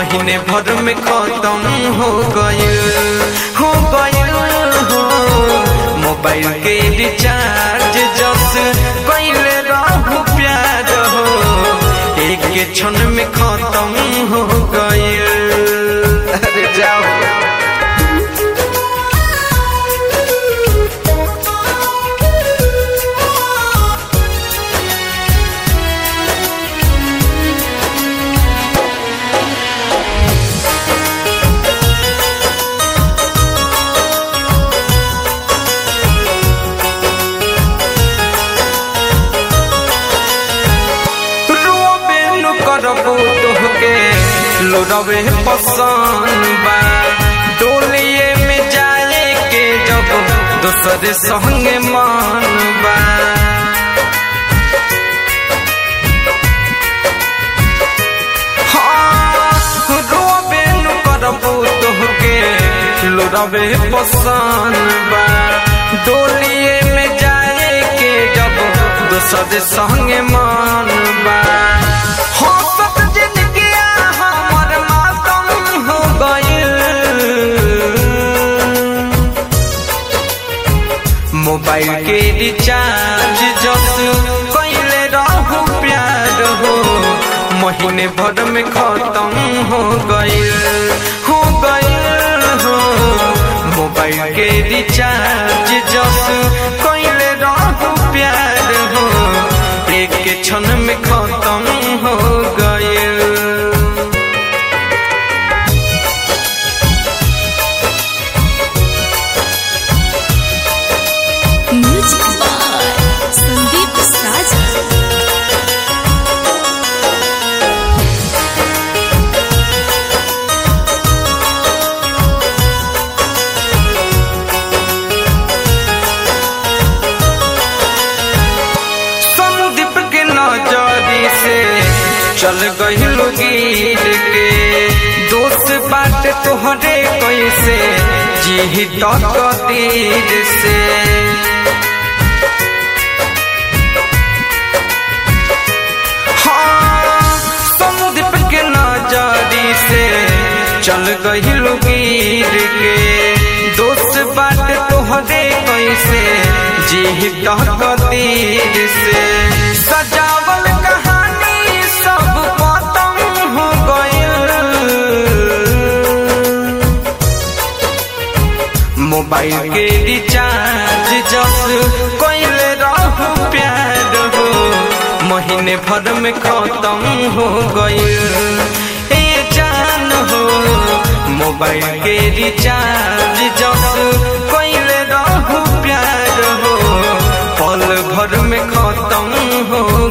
महीने भर में खत्म हो गइल हो गइल हो मोबाइल के रिचार्ज जस कइले रहू प्यार हो एक क्षण में खत्म हो गइल अरे जाओ रोबे नु करबो तोहके लोरवे पसंद बा डोलिए में जाए के जब दोसर संगे मन बा हाँ, रोबे नु करबो तोहके लोरवे पसंद बा डोलिए में जाए के जब दोसर संगे मन बा हंसत जिंदगी हमर मातम हो गइल मोबाइल के रिचार्ज जस कइले रहू प्यार हो महीने भर में खत्म हो गइल हो गइल हो मोबाइल के रिचार्ज जस कइले रहू प्यार हो एक क्षण में खत्म हो गइल म्यूजिक बाय संदीप साजा संदीप के नजरी से चल गइल गिर के दोस्त बात तोहरे कैसे जी तक तीर से हाँ, संदीप के नजरी से चल गइल गिर के दोस्त बात तोहरे कैसे जी तक तीर से सजावल कहानी सब खत्म हो गइल मोबाइल के रिचार्ज जस कइले रहू प्यार हो महीने भर में खत्म हो गइल ए जान हो मोबाइल के रिचार्ज जस कइले रहू प्यार हो पल भर में खत्म हो